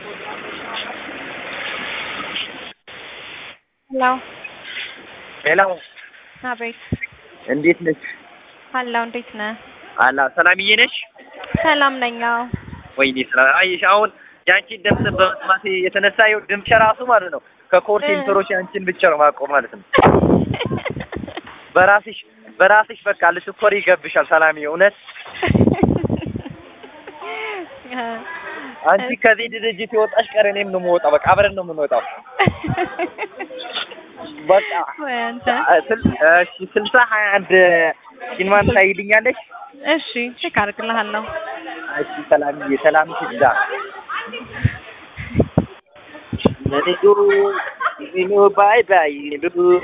ሄሎ ሄሎ አቤት እንዴት ነሽ? አለሁ እንዴት ነህ? አላ ሰላምዬ ነሽ? ሰላም ነኝ። አዎ ወይኔ ሰላም አየሽ፣ አሁን የአንቺን ድምፅ በመስማቴ የተነሳ ይኸው ድምፅ ራሱ ማለት ነው ከኮል ሴንተሮች የአንቺን ብቻ ነው ማቆም ማለት ነው። በራስሽ በራስሽ በቃ ልትኮሪ ይገብሻል ሰላምዬ። እውነት አንቺ ከዚህ ድርጅት የወጣሽ ቀር እኔም ነው የምወጣው። በቃ አብረን ነው የምንወጣው። በቃ ወይ አንተ ስል- እሺ ስልሳ ሀያ አንድ ሲኒማን ታይልኛለሽ? እሺ ቼክ አድርግልሃለሁ። እሺ ሰላምዬ፣ ሰላምሽ ይብዛ። ለኔ ባይ ባይ